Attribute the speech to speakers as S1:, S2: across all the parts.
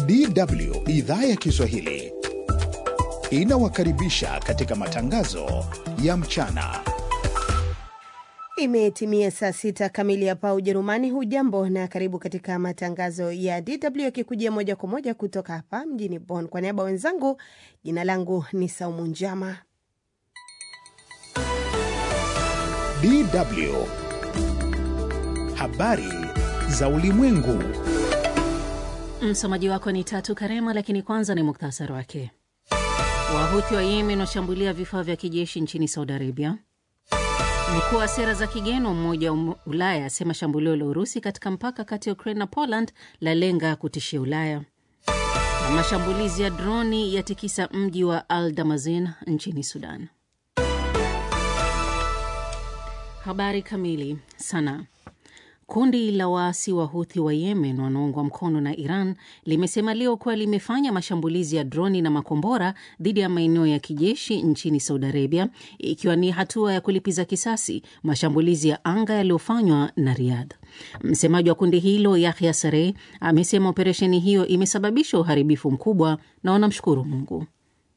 S1: DW idhaa ya Kiswahili inawakaribisha katika matangazo ya mchana.
S2: Imetimia saa sita kamili hapa Ujerumani. Hujambo na karibu katika matangazo ya DW yakikujia moja kwa moja kutoka hapa mjini Bonn. Kwa niaba wenzangu, jina langu ni Saumu Njama.
S1: DW habari za ulimwengu.
S3: Msomaji wako ni Tatu Karema, lakini kwanza ni muktasari wake. Wahuthi wa Yemen washambulia vifaa vya kijeshi nchini Saudi Arabia. Mkuu wa sera za kigeni wa Umoja wa Ulaya asema shambulio la Urusi katika mpaka kati ya Ukraine na Poland lalenga kutishia Ulaya. Na mashambulizi ya droni yatikisa mji wa Al Damazin nchini Sudan. Habari kamili. Sana Kundi la waasi wa Huthi wa Yemen wanaoungwa mkono na Iran limesema leo kuwa limefanya mashambulizi ya droni na makombora dhidi ya maeneo ya kijeshi nchini Saudi Arabia, ikiwa ni hatua ya kulipiza kisasi mashambulizi ya anga yaliyofanywa na Riyadh. Msemaji wa kundi hilo Yahya Sarey amesema operesheni hiyo imesababisha uharibifu mkubwa na wanamshukuru Mungu.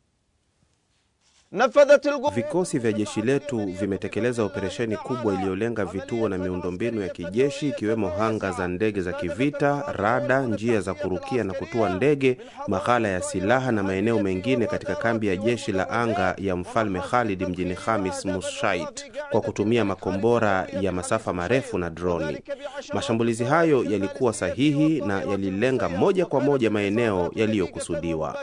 S4: Vikosi vya jeshi letu vimetekeleza operesheni kubwa iliyolenga vituo na miundombinu ya kijeshi ikiwemo hanga za ndege za kivita, rada, njia za kurukia na kutua ndege, maghala ya silaha na maeneo mengine katika kambi ya jeshi la anga ya Mfalme Khalid mjini Khamis Mushait kwa kutumia makombora ya masafa marefu na droni. Mashambulizi hayo yalikuwa sahihi na yalilenga moja kwa moja maeneo yaliyokusudiwa.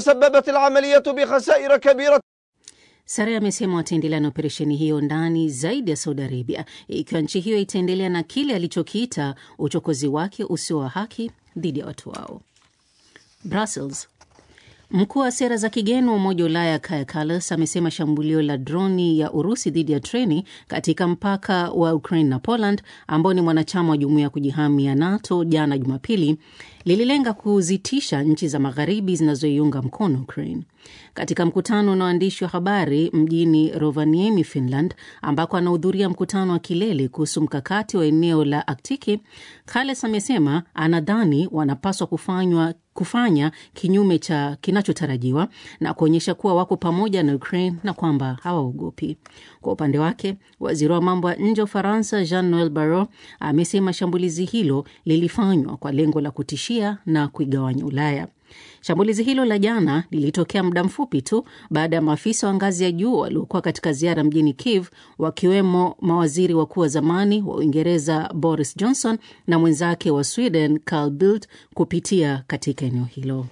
S3: Sare amesema wataendelea na operesheni hiyo ndani zaidi ya Saudi Arabia ikiwa nchi hiyo itaendelea na kile alichokiita uchokozi wake usio wa haki dhidi ya watu wao. Brussels. Mkuu wa sera za kigeni wa Umoja wa Ulaya Kaja Kallas amesema shambulio la droni ya Urusi dhidi ya treni katika mpaka wa Ukraine na Poland, ambao ni mwanachama wa jumuiya ya kujihami ya NATO, jana Jumapili, lililenga kuzitisha nchi za magharibi zinazoiunga mkono Ukraine. Katika mkutano na waandishi wa habari mjini Rovaniemi, Finland, ambako anahudhuria mkutano wa kilele kuhusu mkakati wa eneo la Aktiki, Kallas amesema anadhani wanapaswa kufanywa kufanya kinyume cha kinachotarajiwa na kuonyesha kuwa wako pamoja na Ukraine na kwamba hawaogopi. Kwa upande wake, waziri wa mambo ya nje wa Ufaransa Jean Noel Barrot amesema shambulizi hilo lilifanywa kwa lengo la kutishia na kuigawanya Ulaya. Shambulizi hilo la jana lilitokea muda mfupi tu baada ya maafisa wa ngazi ya juu waliokuwa katika ziara mjini Kiev, wakiwemo mawaziri wakuu wa zamani wa Uingereza Boris Johnson na mwenzake wa Sweden Carl Bildt kupitia katika eneo hilo.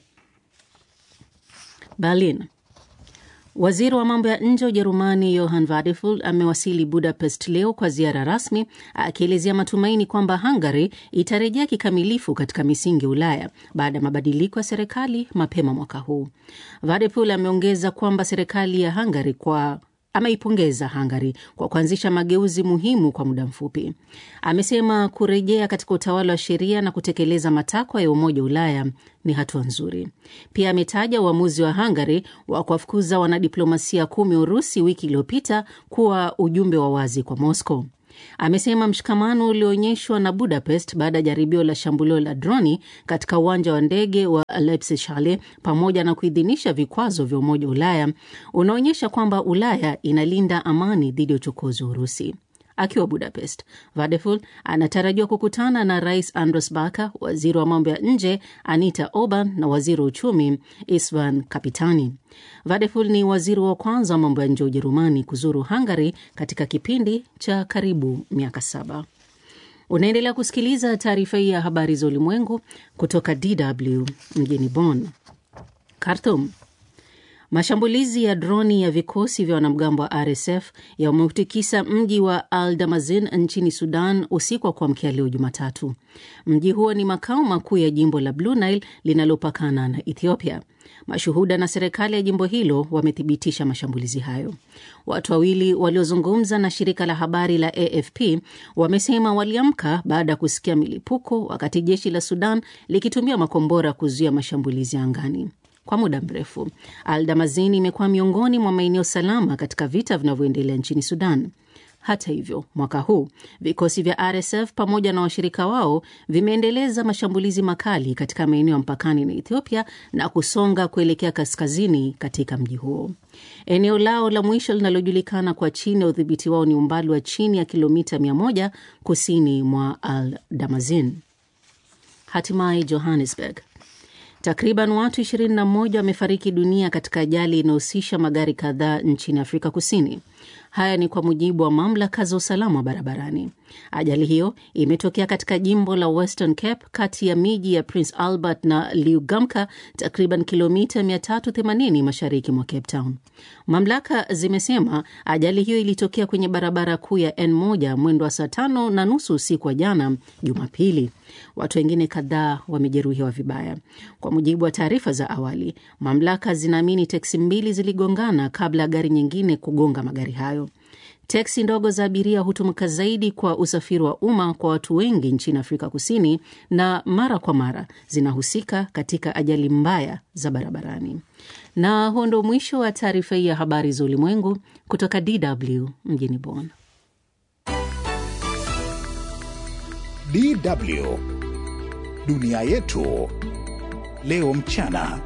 S3: Berlin. Waziri wa mambo ya nje wa Ujerumani Johann Wadephul amewasili Budapest leo kwa ziara rasmi, akielezea matumaini kwamba Hungary itarejea kikamilifu katika misingi ya Ulaya baada ya mabadiliko ya serikali mapema mwaka huu. Wadephul ameongeza kwamba serikali ya Hungary kwa ameipongeza Hungary kwa kuanzisha mageuzi muhimu kwa muda mfupi. Amesema kurejea katika utawala wa sheria na kutekeleza matakwa ya Umoja wa Ulaya ni hatua nzuri. Pia ametaja uamuzi wa Hungary wa kuwafukuza wanadiplomasia kumi Urusi wiki iliyopita kuwa ujumbe wa wazi kwa Moscow. Amesema mshikamano ulioonyeshwa na Budapest baada ya jaribio la shambulio la droni katika uwanja wa ndege wa Leipzig pamoja na kuidhinisha vikwazo vya Umoja wa Ulaya unaonyesha kwamba Ulaya inalinda amani dhidi ya uchokozi wa Urusi. Akiwa Budapest, Vadeful anatarajiwa kukutana na Rais Andres Baka, waziri wa mambo ya nje Anita Orban na waziri wa uchumi Isvan Kapitani. Vadeful ni waziri wa kwanza wa mambo ya nje wa Ujerumani kuzuru Hungary katika kipindi cha karibu miaka saba. Unaendelea kusikiliza taarifa hii ya habari za ulimwengu kutoka DW mjini Bonn. Khartoum. Mashambulizi ya droni ya vikosi vya wanamgambo wa RSF yameutikisa mji wa Al Damazin nchini Sudan usiku wa kuamkia leo Jumatatu. Mji huo ni makao makuu ya jimbo la Blue Nile linalopakana na Ethiopia. Mashuhuda na serikali ya jimbo hilo wamethibitisha mashambulizi hayo. Watu wawili waliozungumza na shirika la habari la AFP wamesema waliamka baada ya kusikia milipuko, wakati jeshi la Sudan likitumia makombora kuzuia mashambulizi ya angani. Kwa muda mrefu Al Damazini imekuwa miongoni mwa maeneo salama katika vita vinavyoendelea nchini Sudan. Hata hivyo, mwaka huu vikosi vya RSF pamoja na washirika wao vimeendeleza mashambulizi makali katika maeneo ya mpakani na Ethiopia na kusonga kuelekea kaskazini katika mji huo. Eneo lao la mwisho linalojulikana kwa chini ya udhibiti wao ni umbali wa chini ya kilomita 100 kusini mwa Al Damazin. Hatimaye Johannesburg, takriban watu 21 wamefariki dunia katika ajali inayohusisha magari kadhaa nchini Afrika Kusini. Haya ni kwa mujibu wa mamlaka za usalama wa barabarani. Ajali hiyo imetokea katika jimbo la Western Cape kati ya miji ya Prince Albert na Liugamka, takriban kilomita 380 mashariki mwa Cape Town. Mamlaka zimesema ajali hiyo ilitokea kwenye barabara kuu ya N1 mwendo wa saa tano na nusu usiku wa jana Jumapili. Watu wengine kadhaa wamejeruhiwa vibaya. Kwa mujibu wa taarifa za awali, mamlaka zinaamini teksi mbili ziligongana kabla ya gari nyingine kugonga magari hayo. Teksi ndogo za abiria hutumika zaidi kwa usafiri wa umma kwa watu wengi nchini Afrika Kusini na mara kwa mara zinahusika katika ajali mbaya za barabarani. Na huo ndo mwisho wa taarifa hii ya habari za ulimwengu kutoka DW mjini Bonn.
S1: DW dunia yetu leo mchana.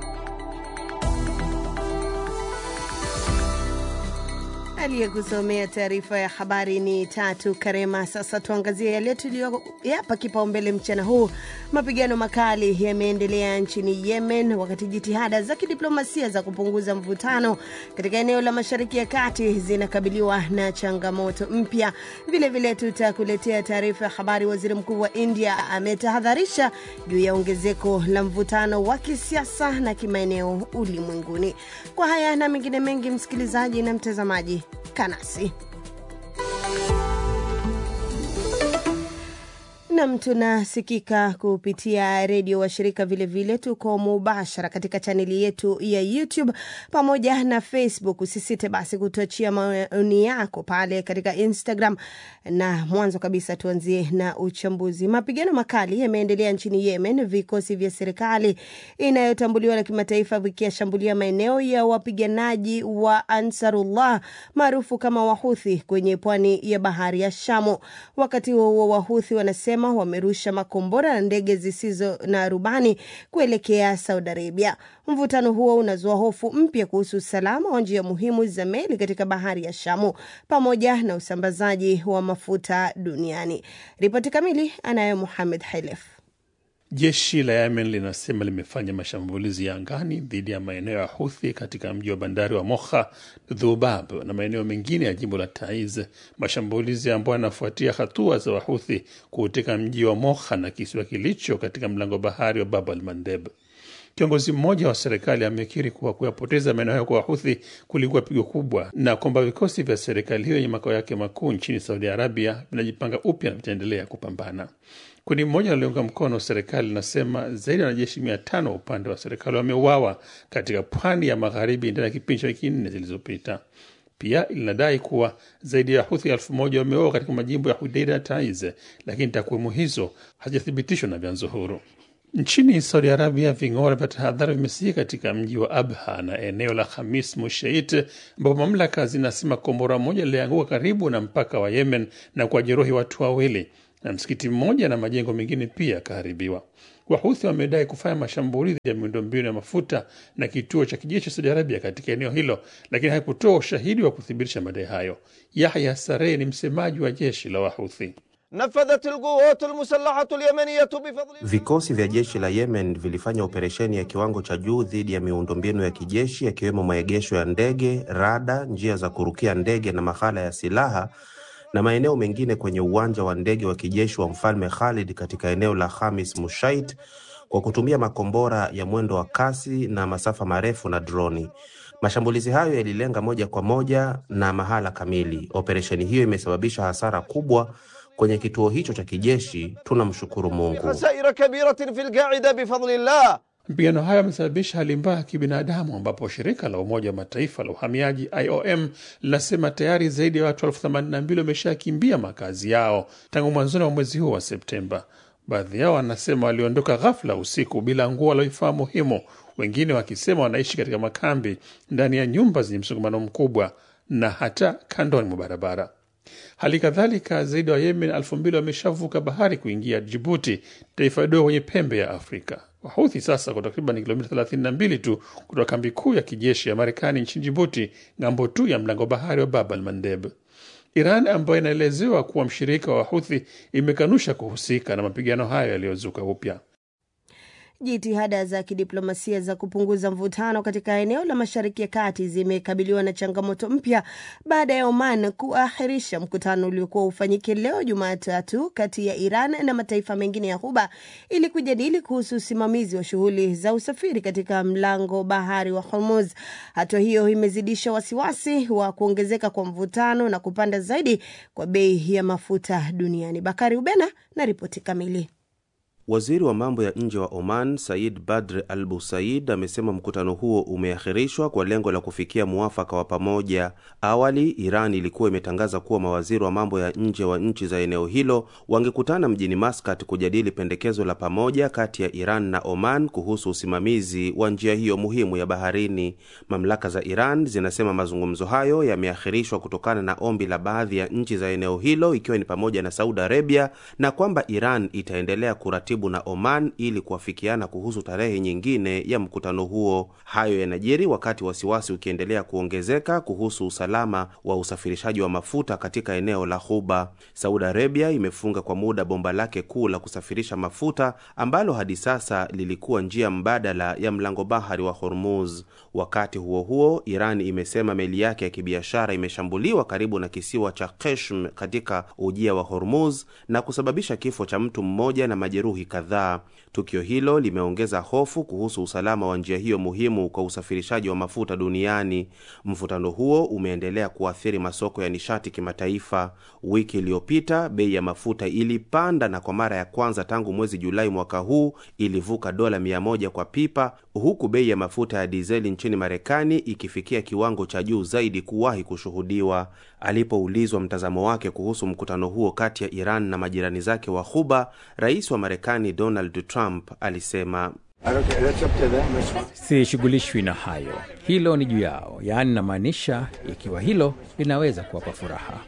S2: Aliyekusomea taarifa ya habari ni Tatu Karema. Sasa tuangazie yale tuliyoyapa kipaumbele mchana huu. Mapigano makali yameendelea nchini Yemen, wakati jitihada za kidiplomasia za kupunguza mvutano katika eneo la Mashariki ya Kati zinakabiliwa na changamoto mpya. Vilevile tutakuletea taarifa ya habari. Waziri Mkuu wa India ametahadharisha juu ya ongezeko la mvutano wa kisiasa na kimaeneo ulimwenguni. Kwa haya na mengine mengi, msikilizaji na mtazamaji kanasi nam tunasikika kupitia redio washirika vilevile tuko mubashara katika chaneli yetu ya youtube pamoja na facebook usisite basi kutuachia maoni yako pale katika instagram na mwanzo kabisa tuanzie na uchambuzi mapigano makali yameendelea nchini yemen vikosi vya serikali inayotambuliwa na kimataifa vikiyashambulia maeneo ya wapiganaji wa ansarullah maarufu kama wahuthi kwenye pwani ya bahari ya shamu wakati huo huo wahuthi wanasema wamerusha makombora na ndege zisizo na rubani kuelekea Saudi Arabia. Mvutano huo unazua hofu mpya kuhusu usalama wa njia muhimu za meli katika bahari ya Shamu pamoja na usambazaji wa mafuta duniani. Ripoti kamili anayo Muhamed Hailef.
S5: Jeshi la Yemen linasema limefanya mashambulizi ya angani dhidi ya maeneo ya Huthi katika mji wa bandari wa Moha, Dhubab na maeneo mengine ya jimbo la Taiz, mashambulizi ambayo yanafuatia hatua za Wahuthi kuuteka mji wa Moha na kisiwa kilicho katika mlango bahari wa Bab al Mandeb. Kiongozi mmoja wa serikali amekiri kuwa kuyapoteza maeneo hayo kwa Wahuthi kulikuwa pigo kubwa na kwamba vikosi vya serikali hiyo yenye makao yake makuu nchini Saudi Arabia vinajipanga upya na vitaendelea kupambana. Kundi mmoja linalounga mkono serikali linasema zaidi ya wanajeshi mia tano upande wa serikali wameuawa katika pwani ya magharibi ndani ya kipindi cha wiki nne zilizopita. Pia linadai kuwa zaidi ya Huthi elfu moja wameuawa katika majimbo ya Hudeida na Taiz, lakini takwimu hizo hazijathibitishwa na vyanzo huru. Nchini Saudi Arabia, ving'ora vya tahadhari vimesikika katika mji wa Abha na eneo la Khamis Mushait, ambapo mamlaka zinasema kombora moja lilianguka karibu na mpaka wa Yemen na kuwajeruhi watu wawili na msikiti mmoja na majengo mengine pia yakaharibiwa. Wahuthi wamedai kufanya mashambulizi ya miundombinu ya mafuta na kituo cha kijeshi cha Saudi Arabia katika eneo hilo, lakini haikutoa ushahidi wa kuthibitisha madai hayo. Yahya Sarei ni msemaji wa jeshi la Wahuthi.
S6: نفذت القوات المسلحة اليمنية بفضل
S4: Vikosi vya jeshi la Yemen vilifanya operesheni ya kiwango cha juu dhidi ya miundombinu ya kijeshi yakiwemo maegesho ya ndege, rada, njia za kurukia ndege na mahala ya silaha na maeneo mengine kwenye uwanja wa ndege wa kijeshi wa Mfalme Khalid katika eneo la Khamis Mushait kwa kutumia makombora ya mwendo wa kasi na masafa marefu na droni. Mashambulizi hayo yalilenga moja kwa moja na mahala kamili. Operesheni hiyo imesababisha hasara kubwa kwenye kituo hicho cha kijeshi. Tunamshukuru Mungu.
S6: خسائر كبيرة في القاعدة بفضل الله
S5: Mapigano hayo yamesababisha hali mbaya ya kibinadamu ambapo shirika la Umoja wa Mataifa la uhamiaji IOM linasema tayari zaidi ya watu elfu themanini na mbili wameshakimbia makazi yao tangu mwanzoni mwa mwezi huu wa Septemba. Baadhi yao wanasema waliondoka ghafla usiku bila nguo wala vifaa muhimu, wengine wakisema wanaishi katika makambi ndani ya nyumba zenye msongamano mkubwa na hata kandoni mwa barabara. Hali kadhalika zaidi wa Yemen elfu mbili wameshavuka bahari kuingia Jibuti, taifa dogo kwenye pembe ya Afrika. Wahuthi sasa kwa takriban kilomita 32 tu kutoka kambi kuu ya kijeshi ya Marekani nchini Jibuti, ng'ambo tu ya mlango bahari wa Bab al Mandeb. Iran ambayo inaelezewa kuwa mshirika wa Wahuthi imekanusha kuhusika na mapigano hayo yaliyozuka upya.
S2: Jitihada za kidiplomasia za kupunguza mvutano katika eneo la Mashariki ya Kati zimekabiliwa na changamoto mpya baada ya Oman kuahirisha mkutano uliokuwa ufanyike leo Jumatatu kati ya Iran na mataifa mengine ya Ghuba ili kujadili kuhusu usimamizi wa shughuli za usafiri katika mlango bahari wa Hormuz. Hatua hiyo imezidisha wasiwasi wa kuongezeka kwa mvutano na kupanda zaidi kwa bei ya mafuta duniani. Bakari Ubena na ripoti kamili.
S4: Waziri wa mambo ya nje wa Oman Said Badr Al Busaid amesema mkutano huo umeahirishwa kwa lengo la kufikia muafaka wa pamoja. Awali Iran ilikuwa imetangaza kuwa mawaziri wa mambo ya nje wa nchi za eneo hilo wangekutana mjini Maskat kujadili pendekezo la pamoja kati ya Iran na Oman kuhusu usimamizi wa njia hiyo muhimu ya baharini. Mamlaka za Iran zinasema mazungumzo hayo yameahirishwa kutokana na ombi la baadhi ya nchi za eneo hilo ikiwa ni pamoja na Saudi Arabia na kwamba Iran itaendelea kuratibu na Oman ili kuafikiana kuhusu tarehe nyingine ya mkutano huo. Hayo yanajiri wakati wasiwasi ukiendelea kuongezeka kuhusu usalama wa usafirishaji wa mafuta katika eneo la Ghuba. Saudi Arabia imefunga kwa muda bomba lake kuu la kusafirisha mafuta ambalo hadi sasa lilikuwa njia mbadala ya mlango bahari wa Hormuz. Wakati huo huo, Iran imesema meli yake ya kibiashara imeshambuliwa karibu na kisiwa cha Keshm katika ujia wa Hormuz na kusababisha kifo cha mtu mmoja na majeruhi kadhaa. Tukio hilo limeongeza hofu kuhusu usalama wa njia hiyo muhimu kwa usafirishaji wa mafuta duniani. Mvutano huo umeendelea kuathiri masoko ya nishati kimataifa. Wiki iliyopita bei ya mafuta ilipanda na kwa mara ya kwanza tangu mwezi Julai mwaka huu ilivuka dola mia moja kwa pipa, huku bei ya mafuta ya dizeli nchini Marekani ikifikia kiwango cha juu zaidi kuwahi kushuhudiwa. Alipoulizwa mtazamo wake kuhusu mkutano huo kati ya Iran na majirani zake wa Ghuba, rais wa Marekani Donald Trump alisema
S7: Sishughulishwi na hayo, hilo ni juu yao. Yaani namaanisha, ikiwa hilo linaweza kuwapa furaha.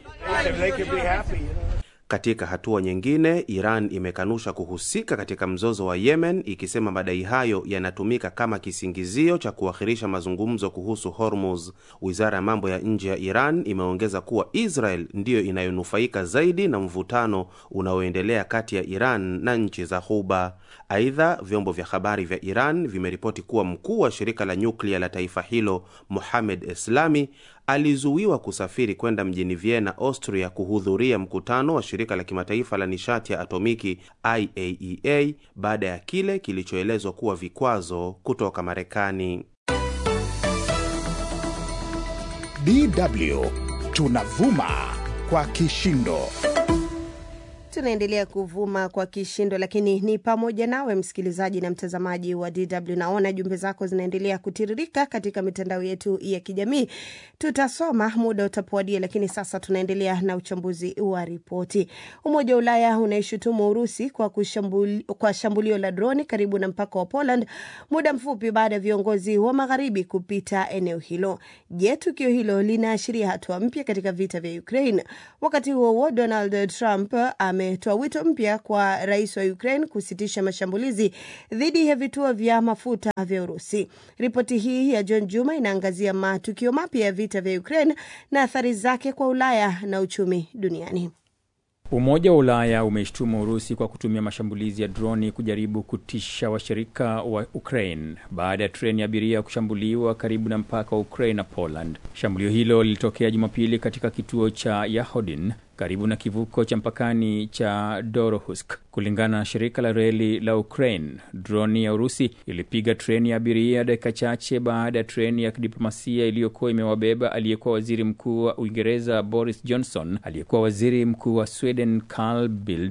S4: Katika hatua nyingine, Iran imekanusha kuhusika katika mzozo wa Yemen, ikisema madai hayo yanatumika kama kisingizio cha kuahirisha mazungumzo kuhusu Hormuz. Wizara ya mambo ya nje ya Iran imeongeza kuwa Israel ndiyo inayonufaika zaidi na mvutano unaoendelea kati ya Iran na nchi za Ghuba. Aidha, vyombo vya habari vya Iran vimeripoti kuwa mkuu wa shirika la nyuklia la taifa hilo Mohamed Eslami alizuiwa kusafiri kwenda mjini Vienna, Austria, kuhudhuria mkutano wa shirika la kimataifa la nishati ya atomiki IAEA baada ya kile kilichoelezwa kuwa vikwazo kutoka Marekani.
S1: DW tunavuma kwa kishindo.
S2: Tunaendelea kuvuma kwa kishindo, lakini ni pamoja nawe msikilizaji na mtazamaji wa DW. Naona jumbe zako zinaendelea kutiririka katika mitandao yetu ya kijamii, tutasoma muda utapowadia, lakini sasa tunaendelea na uchambuzi wa ripoti. Umoja wa Ulaya unaishutumu Urusi kwa, kushambuli, kwa shambulio la droni karibu na mpaka wa Poland muda mfupi baada ya viongozi wa magharibi kupita eneo hilo. Je, tukio hilo linaashiria hatua mpya katika vita vya Ukraine? Wakati huo huo, Donald Trump ametoa wito mpya kwa rais wa Ukraine kusitisha mashambulizi dhidi ya vituo vya mafuta vya Urusi. Ripoti hii ya John Juma inaangazia matukio mapya ya vita vya Ukraine na athari zake kwa Ulaya na uchumi duniani.
S7: Umoja wa Ulaya umeshtumu Urusi kwa kutumia mashambulizi ya droni kujaribu kutisha washirika wa Ukraine baada ya treni ya abiria kushambuliwa karibu na mpaka wa Ukraine na Poland. Shambulio hilo lilitokea Jumapili katika kituo cha Yahodin karibu na kivuko cha mpakani cha Dorohusk. Kulingana na shirika la reli la Ukraine, droni ya Urusi ilipiga treni ya abiria dakika chache baada ya treni ya kidiplomasia iliyokuwa imewabeba aliyekuwa waziri mkuu wa Uingereza Boris Johnson, aliyekuwa waziri mkuu wa Sweden Carl Bildt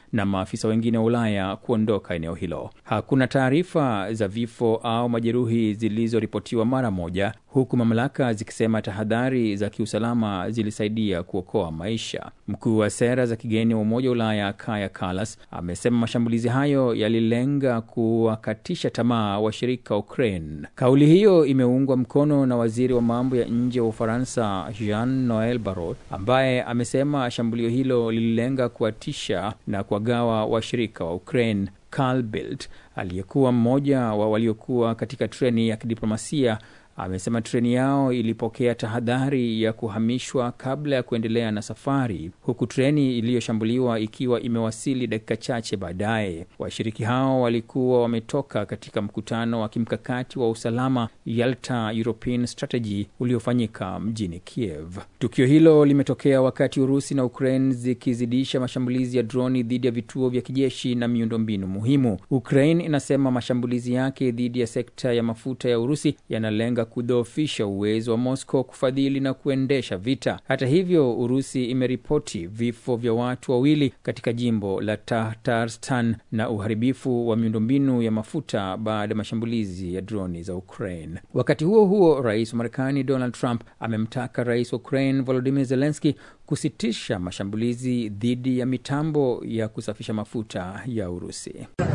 S7: na maafisa wengine wa Ulaya kuondoka eneo hilo. Hakuna taarifa za vifo au majeruhi zilizoripotiwa mara moja, huku mamlaka zikisema tahadhari za kiusalama zilisaidia kuokoa maisha. Mkuu wa sera za kigeni wa Umoja wa Ulaya Kaja Kallas amesema mashambulizi hayo yalilenga kuwakatisha tamaa washirika wa Ukraine. Kauli hiyo imeungwa mkono na waziri wa mambo ya nje wa Ufaransa Jean Noel Barrot ambaye amesema shambulio hilo lililenga kuwatisha na kuwagawa washirika wa Ukraine. Carl Bildt aliyekuwa mmoja wa waliokuwa katika treni ya kidiplomasia amesema treni yao ilipokea tahadhari ya kuhamishwa kabla ya kuendelea na safari, huku treni iliyoshambuliwa ikiwa imewasili dakika chache baadaye. Washiriki hao walikuwa wametoka katika mkutano wa kimkakati wa usalama Yalta European Strategy uliofanyika mjini Kiev. Tukio hilo limetokea wakati Urusi na Ukraine zikizidisha mashambulizi ya droni dhidi ya vituo vya kijeshi na miundombinu muhimu. Ukraine inasema mashambulizi yake dhidi ya sekta ya mafuta ya Urusi yanalenga kudhoofisha uwezo wa Moscow kufadhili na kuendesha vita. Hata hivyo, Urusi imeripoti vifo vya watu wawili katika jimbo la Tatarstan na uharibifu wa miundombinu ya mafuta baada ya mashambulizi ya droni za Ukraine. Wakati huo huo, rais wa Marekani Donald Trump amemtaka rais wa Ukraine Volodymyr Zelensky kusitisha mashambulizi dhidi ya mitambo ya kusafisha mafuta ya Urusi.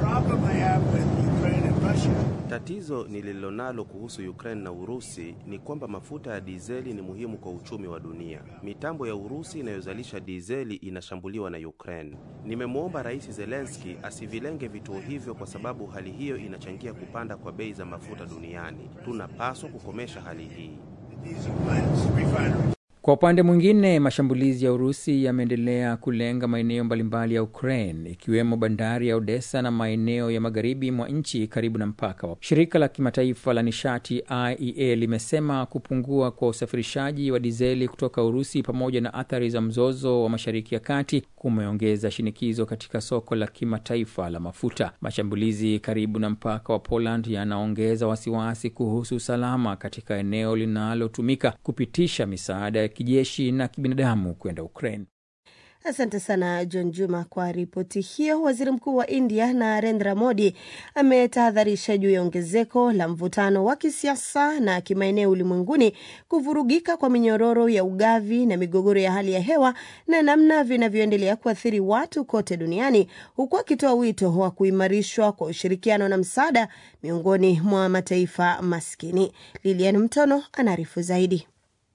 S4: Tatizo nililonalo kuhusu Ukraine na Urusi ni kwamba mafuta ya dizeli ni muhimu kwa uchumi wa dunia. Mitambo ya Urusi inayozalisha dizeli inashambuliwa na Ukraine. Nimemwomba Rais Zelensky asivilenge vituo hivyo kwa sababu hali hiyo inachangia kupanda kwa bei za mafuta duniani. Tunapaswa kukomesha hali hii.
S7: Kwa upande mwingine, mashambulizi ya Urusi yameendelea kulenga maeneo mbalimbali ya Ukraine ikiwemo bandari ya Odessa na maeneo ya magharibi mwa nchi karibu na mpaka wa. Shirika la kimataifa la nishati IEA limesema kupungua kwa usafirishaji wa dizeli kutoka Urusi pamoja na athari za mzozo wa Mashariki ya Kati kumeongeza shinikizo katika soko la kimataifa la mafuta. Mashambulizi karibu na mpaka wa Poland yanaongeza wasiwasi kuhusu usalama katika eneo linalotumika kupitisha misaada ya kijeshi na kibinadamu kwenda Ukraine.
S2: Asante sana John Juma kwa ripoti hiyo. Waziri Mkuu wa India Narendra Modi ametahadharisha juu ya ongezeko la mvutano wa kisiasa na kimaeneo ulimwenguni, kuvurugika kwa minyororo ya ugavi na migogoro ya hali ya hewa na namna vinavyoendelea kuathiri watu kote duniani, huku akitoa wito wa kuimarishwa kwa ushirikiano na msaada miongoni mwa mataifa maskini. Lilian Mtono anaarifu zaidi.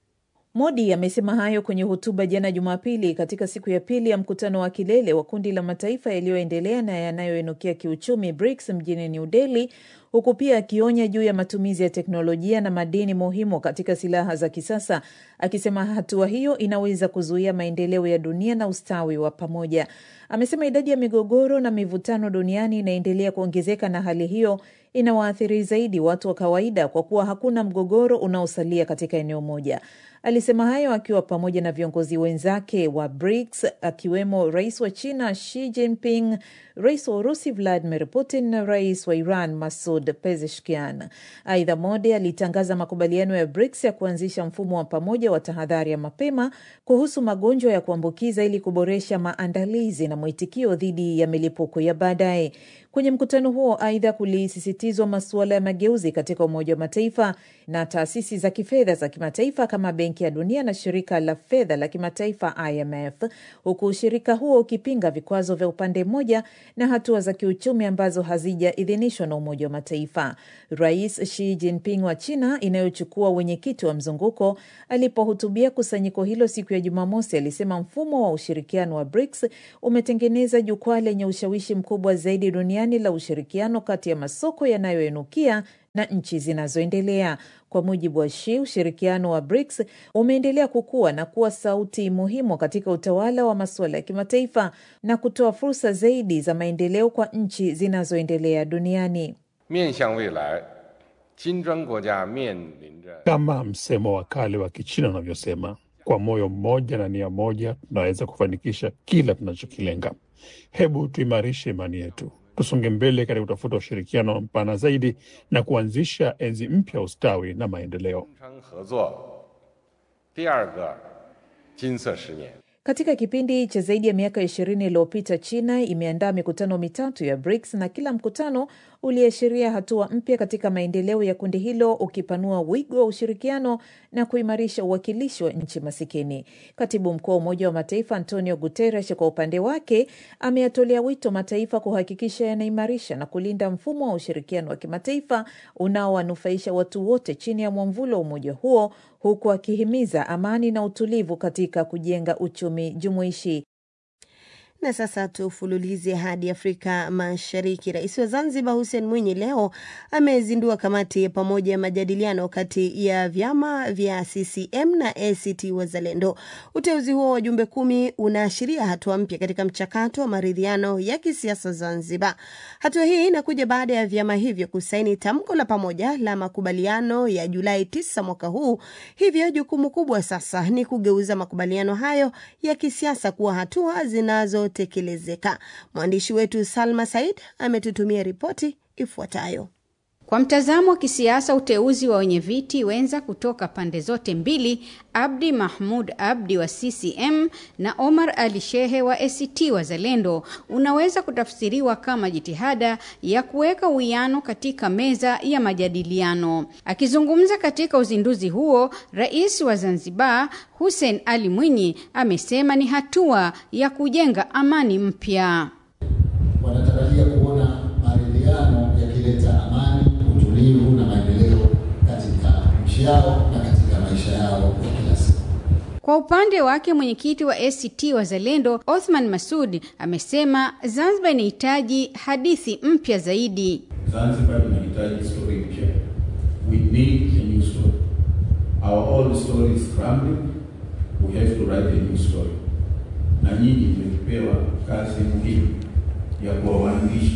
S8: Modi amesema hayo kwenye hotuba jana Jumapili katika siku ya pili ya mkutano wa kilele wa kundi la mataifa yaliyoendelea na yanayoinukia kiuchumi BRICS mjini New Delhi, huku pia akionya juu ya matumizi ya teknolojia na madini muhimu katika silaha za kisasa, akisema hatua hiyo inaweza kuzuia maendeleo ya dunia na ustawi wa pamoja. Amesema idadi ya migogoro na mivutano duniani inaendelea kuongezeka na hali hiyo inawaathiri zaidi watu wa kawaida kwa kuwa hakuna mgogoro unaosalia katika eneo moja. Alisema hayo akiwa pamoja na viongozi wenzake wa BRICS akiwemo rais wa China Xi Jinping, rais wa Urusi Vladimir Putin na rais wa Iran Masud Pezeshkian. Aidha, Modi alitangaza makubaliano ya BRICS ya kuanzisha mfumo wa pamoja wa tahadhari ya mapema kuhusu magonjwa ya kuambukiza ili kuboresha maandalizi na mwitikio dhidi ya milipuko ya baadaye. Kwenye mkutano huo, aidha, kulisisitizwa masuala ya mageuzi katika Umoja wa Mataifa na taasisi za kifedha za kimataifa kama Benki ya Dunia na Shirika la Fedha la Kimataifa IMF, huku ushirika huo ukipinga vikwazo vya upande mmoja na hatua za kiuchumi ambazo hazijaidhinishwa na Umoja wa Mataifa. Rais Xi Jinping wa China inayochukua wenyekiti wa mzunguko alipohutubia kusanyiko hilo siku ya Jumamosi alisema mfumo wa ushirikiano wa BRICS umetengeneza jukwaa lenye ushawishi mkubwa zaidi duniani la ushirikiano kati ya masoko yanayoinukia na nchi zinazoendelea. Kwa mujibu wa Xi, ushirikiano wa BRICS umeendelea kukua na kuwa sauti muhimu katika utawala wa masuala ya kimataifa na kutoa fursa zaidi za maendeleo kwa nchi zinazoendelea duniani.
S5: Kama msemo wa kale wa Kichina unavyosema, kwa moyo mmoja na nia moja tunaweza kufanikisha kila tunachokilenga. Hebu tuimarishe imani yetu, tusonge mbele katika kutafuta ushirikiano mpana zaidi na kuanzisha enzi mpya ya ustawi na maendeleo.
S8: Katika kipindi cha zaidi ya miaka ishirini iliyopita, China imeandaa mikutano mitatu ya BRICS na kila mkutano uliashiria hatua mpya katika maendeleo ya kundi hilo, ukipanua wigo wa ushirikiano na kuimarisha uwakilishi wa nchi masikini. Katibu mkuu wa Umoja wa Mataifa Antonio Guterres kwa upande wake ameyatolea wito mataifa kuhakikisha yanaimarisha na kulinda mfumo wa ushirikiano wa kimataifa unaowanufaisha watu wote chini ya mwamvulo wa umoja huo, huku akihimiza amani na utulivu katika kujenga uchumi jumuishi.
S2: Na sasa tufululize hadi Afrika Mashariki. Rais wa Zanzibar Hussein Mwinyi leo amezindua kamati ya pamoja ya majadiliano kati ya vyama vya CCM na ACT Wazalendo. Uteuzi huo wa wajumbe kumi unaashiria hatua mpya katika mchakato wa maridhiano ya kisiasa Zanzibar. Hatua hii inakuja baada ya vyama hivyo kusaini tamko la pamoja la makubaliano ya Julai 9 mwaka huu. Hivyo jukumu kubwa sasa ni kugeuza makubaliano hayo ya kisiasa kuwa hatua zinazo tekelezeka. Mwandishi wetu Salma Said ametutumia ripoti ifuatayo.
S9: Kwa mtazamo wa kisiasa, uteuzi wa wenye viti wenza kutoka pande zote mbili, Abdi Mahmud Abdi wa CCM na Omar Ali Shehe wa ACT Wazalendo, unaweza kutafsiriwa kama jitihada ya kuweka uwiano katika meza ya majadiliano. Akizungumza katika uzinduzi huo, Rais wa Zanzibar Hussein Ali Mwinyi amesema ni hatua ya kujenga amani mpya.
S10: Wanatarajia kuona maridhiano yakileta amani utulivu na maendeleo katika nchi yao na katika maisha yao ya kila siku.
S9: Kwa upande wake mwenyekiti wa ACT Wazalendo Othman Masud amesema Zanzibar inahitaji hadithi mpya zaidi.
S11: Zanzibar inahitaji story mpya. We need a new story. Our old story is crumbling. We have to write a new story. Na nyinyi mmepewa kazi muhimu ya kuwa waandishi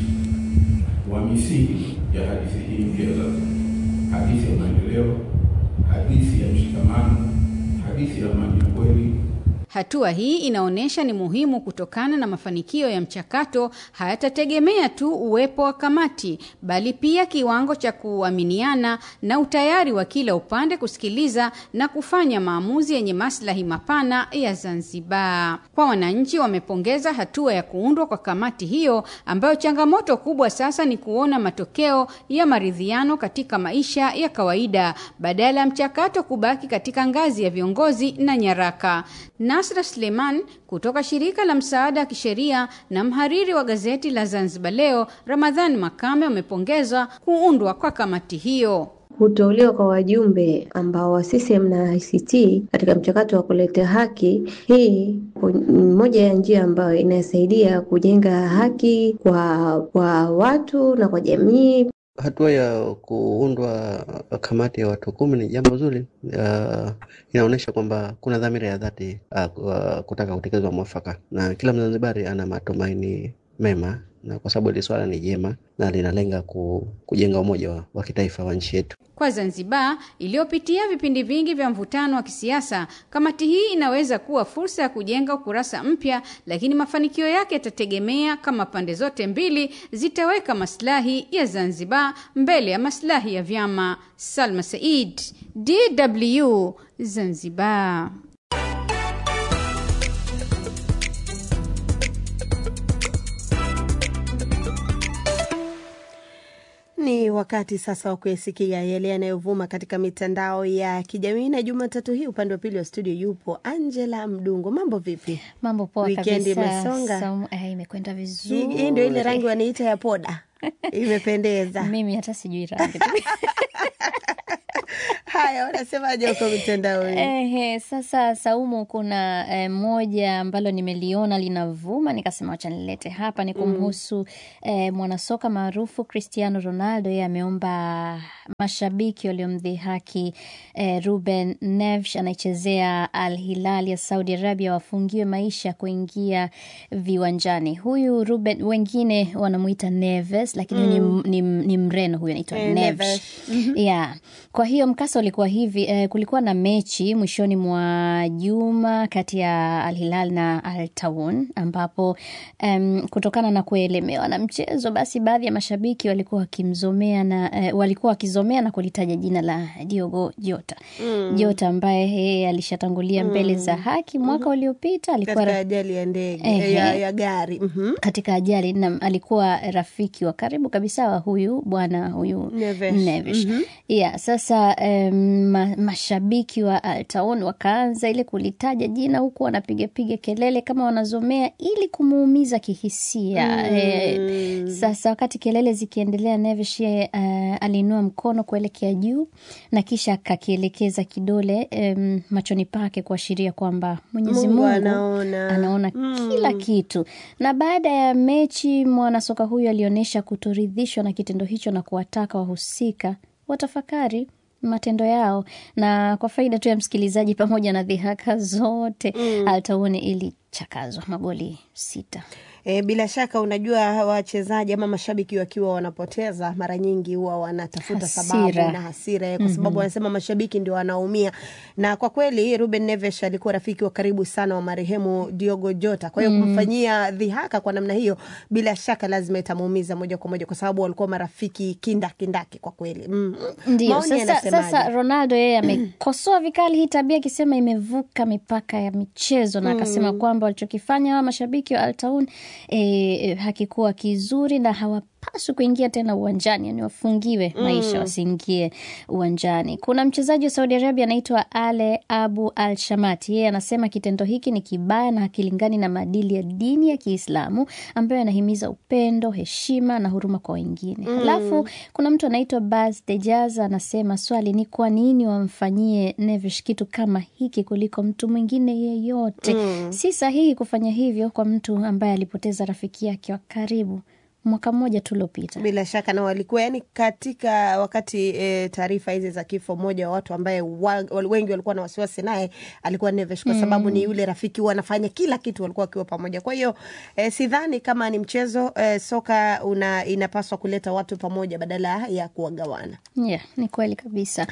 S11: wa misingi ya hadithi hii mpya za hadithi ya maendeleo, hadithi ya mshikamano, hadithi ya amani ya kweli.
S9: Hatua hii inaonyesha ni muhimu kutokana na mafanikio ya mchakato hayatategemea tu uwepo wa kamati, bali pia kiwango cha kuaminiana na utayari wa kila upande kusikiliza na kufanya maamuzi yenye maslahi mapana ya Zanzibar. Kwa wananchi, wamepongeza hatua ya kuundwa kwa kamati hiyo, ambayo changamoto kubwa sasa ni kuona matokeo ya maridhiano katika maisha ya kawaida badala ya mchakato kubaki katika ngazi ya viongozi na nyaraka. Nasra Suleiman kutoka shirika la msaada wa kisheria na mhariri wa gazeti la Zanzibar Leo, Ramadhani Makame, wamepongeza kuundwa kwa kamati hiyo.
S12: Kuteuliwa kwa wajumbe ambao wa CCM na ICT katika mchakato wa kuleta haki, hii ni moja ya njia ambayo inasaidia kujenga haki kwa kwa watu na kwa jamii.
S13: Hatua ya kuundwa kamati ya watu kumi ni jambo zuri. Uh, inaonyesha kwamba kuna dhamira ya dhati uh, kutaka kutekelezwa mwafaka, na kila Mzanzibari ana matumaini mema, na kwa sababu hili swala ni jema na linalenga ku, kujenga umoja wa, wa kitaifa wa nchi yetu.
S9: Kwa Zanzibar iliyopitia vipindi vingi vya mvutano wa kisiasa, kamati hii inaweza kuwa fursa ya kujenga ukurasa mpya, lakini mafanikio yake yatategemea kama pande zote mbili zitaweka maslahi ya Zanzibar mbele ya maslahi ya vyama. Salma Said, DW, Zanzibar.
S2: Ni wakati sasa wa kuyasikia yale yanayovuma katika mitandao ya kijamii, na Jumatatu hii upande wa pili wa studio yupo Angela Mdungo. Mambo vipi?
S14: Mambo poa
S2: Wikendi
S14: kabisa.
S2: imesonga?
S14: Som- eh, imekwenda
S2: Hii
S14: vizuri.
S2: hii ndio ile rangi waniita ya poda, imependeza.
S14: Mimi hata sijui rangi.
S2: Haya, wanasemaje huko mitandaoni?
S14: Ehe, sasa Saumu, kuna eh, moja ambalo nimeliona linavuma, nikasema wacha nilete hapa, ni kumhusu eh, mwanasoka maarufu Cristiano Ronaldo. Yeye ameomba mashabiki waliomdhihaki eh, Ruben Neves anaichezea Al Hilal ya Saudi Arabia wafungiwe maisha kuingia viwanjani. Huyu Ruben, wengine wanamuita Neves, lakini
S2: Mm.
S14: ni, ni, ni mreno huyu anaitwa
S2: Eh,
S14: Neves.
S2: Neves. Mhm.
S14: Yeah. Kwa hiyo mkasa ulikuwa hivi eh, kulikuwa na mechi mwishoni mwa juma kati ya Al Hilal na Al Taun ambapo em, kutokana na kuelemewa na mchezo, basi baadhi ya mashabiki walikuwa wakimzomea na eh, walikuwa wakizomea na kulitaja jina la Diogo Jota
S2: Mm.
S14: Jota ambaye yeye alishatangulia mbele za haki mwaka uliopita alikuwa
S2: katika
S14: ra-
S2: ajali ya ndege
S14: Ehe.
S2: ya, ya gari Mhm.
S14: katika ajali na alikuwa rafiki wa karibu kabisa wa huyu bwana huyu
S2: Neves.
S14: Neves.
S2: Mhm.
S14: Yeah, sasa um, ma, mashabiki wa Al Taun wakaanza ile kulitaja jina huku wanapigapiga kelele kama wanazomea ili kumuumiza kihisia.
S2: Mm.
S14: Eh, sasa wakati kelele zikiendelea, Neves yeye uh, aliinua mkono kuelekea juu na kisha akakielekeza kidole um, machoni pake kuashiria kwamba Mwenyezi
S2: Mungu
S14: Mungu
S2: anaona.
S14: anaona
S2: Mm.
S14: kila kitu. Na baada ya mechi, mwanasoka huyu alionyesha kutoridhishwa na kitendo hicho na kuwataka wahusika watafakari matendo yao. Na kwa faida tu ya msikilizaji, pamoja na dhihaka zote,
S2: Mm.
S14: Al Tauni ilichakazwa magoli sita.
S2: E, bila shaka unajua wachezaji ama mashabiki wakiwa wanapoteza mara nyingi huwa wanatafuta
S14: Hasira.
S2: sababu na hasira eh, kwa sababu
S14: Mhm.
S2: wanasema mashabiki ndio wanaumia, na kwa kweli Ruben Neves alikuwa rafiki wa karibu sana wa marehemu Diogo Jota. Kwa hiyo
S14: Mm.
S2: kumfanyia dhihaka kwa namna hiyo, bila shaka lazima itamuumiza moja kwa moja, kwa sababu walikuwa marafiki kindakindaki kwa kweli. Mm.
S14: Ndio
S2: Maoni
S14: sasa,
S2: yanasemaje?
S14: sasa Ronaldo yeye amekosoa vikali hii tabia akisema imevuka mipaka ya michezo na akasema
S2: Mm.
S14: kwamba walichokifanya hawa mashabiki wa Al Taun e, hakikuwa kizuri na hawapaswi kuingia tena uwanjani, yani wafungiwe maisha
S2: Mm.
S14: wasiingie uwanjani. Kuna mchezaji wa Saudi Arabia anaitwa Ale Abu Al Shamati, yeye anasema kitendo hiki ni kibaya na hakilingani na maadili ya dini ya Kiislamu ambayo yanahimiza upendo, heshima na huruma kwa wengine.
S2: Mm.
S14: Halafu kuna mtu anaitwa Bas Dejaz anasema swali ni kwa nini wamfanyie Neves kitu kama hiki kuliko mtu mwingine yeyote?
S2: Mm.
S14: Si sahihi kufanya hivyo kwa mtu ambaye alipoteza rafiki yake wa karibu mwaka mmoja tu uliopita.
S2: Bila shaka na walikuwa yani, katika wakati e, taarifa hizi za kifo, mmoja wa watu ambaye wa, wal- wengi walikuwa na wasiwasi naye alikuwa Neves kwa
S14: Mm.
S2: sababu ni yule rafiki, wanafanya kila kitu, walikuwa wakiwa pamoja. Kwa hiyo e, sidhani kama ni mchezo e, soka una, inapaswa kuleta watu pamoja badala ya kuwagawana.
S14: Yeah, ni kweli kabisa.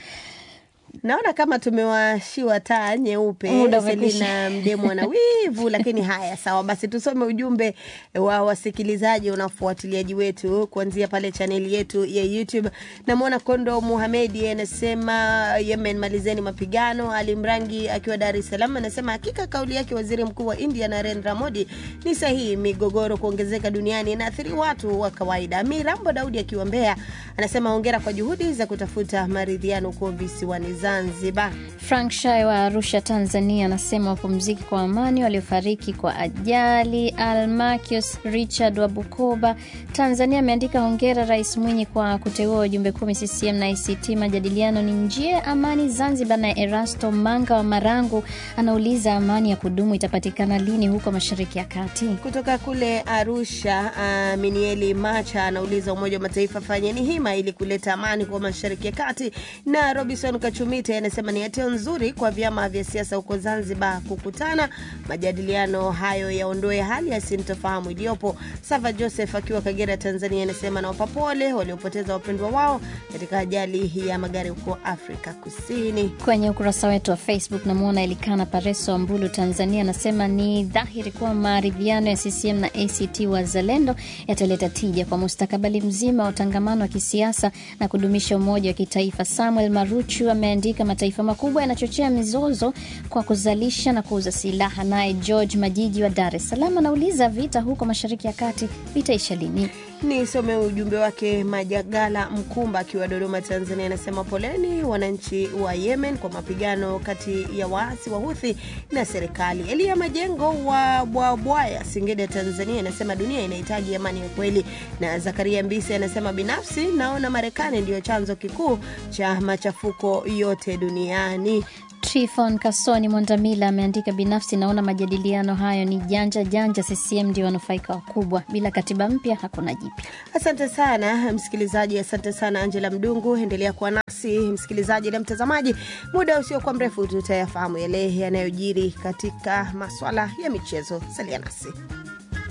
S2: Naona kama tumewashiwa taa nyeupe,
S14: Muda umekwisha.
S2: Selina Mdemo na wivu, lakini haya sawa, basi tusome ujumbe wa wasikilizaji na wafuatiliaji wetu kuanzia pale chaneli yetu ya YouTube. Namwona Kondo Muhamedi anasema Yemen, malizeni mapigano. Ali Mrangi akiwa Dar es Salaam anasema hakika kauli yake waziri mkuu wa India Narendra Modi ni sahihi, migogoro kuongezeka duniani inaathiri watu wa kawaida. Mirambo Daudi akiwa Mbeya anasema hongera kwa juhudi za kutafuta maridhiano huko visiwani Zanzibar.
S14: Frank Shai wa Arusha, Tanzania, anasema wapumziki kwa amani waliofariki kwa ajali. Almakius Richard wa Bukoba, Tanzania, ameandika hongera Rais Mwinyi kwa kuteua wajumbe kumi CCM na ICT. Majadiliano ni njia ya amani Zanzibar. Na Erasto Manga wa Marangu anauliza amani ya kudumu itapatikana lini huko Mashariki ya Kati?
S2: Kutoka kule Arusha, uh, Minieli Macha anauliza Umoja wa Mataifa fanyeni hima ili kuleta amani kwa Mashariki ya Kati. Na Robinson Kachumite anasema ni hatua nzuri kwa vyama vya siasa huko Zanzibar kukutana, majadiliano hayo yaondoe hali ya sintofahamu iliyopo. Sava Joseph akiwa Kagera, Tanzania, anasema nawapa pole waliopoteza wapendwa wao katika ajali ya magari huko Afrika Kusini.
S14: Kwenye ukurasa wetu wa Facebook namwona Elikana Pareso wa Mbulu, Tanzania, anasema ni dhahiri kuwa maridhiano ya CCM na ACT Wazalendo yataleta tija kwa mustakabali mzima wa utangamano wa kisiasa na kudumisha umoja wa kitaifa. Samuel Maruchu ameandika mataifa makubwa yanachochea mizozo kwa kuzalisha na kuuza silaha. Naye George Majiji wa Dar es Salaam anauliza vita huko Mashariki ya Kati vitaisha lini?
S2: Nisome ujumbe wake. Majagala Mkumba akiwa Dodoma, Tanzania, anasema poleni wananchi wa Yemen kwa mapigano kati ya waasi wa Huthi na serikali. Elia Majengo wa Bwabwaya, Singida, Tanzania, anasema dunia inahitaji amani ya kweli. Na Zakaria Mbisi anasema binafsi naona Marekani ndiyo chanzo kikuu cha machafuko yote duniani.
S14: Trifon Kasoni Mwandamila ameandika binafsi, naona majadiliano hayo ni janja janja. CCM ndio wanufaika wakubwa, bila katiba mpya hakuna jipya.
S2: Asante sana msikilizaji, asante sana Angela Mdungu. Endelea kuwa nasi msikilizaji na mtazamaji, muda usiokuwa mrefu tutayafahamu yale yanayojiri katika maswala ya michezo. Salia nasi.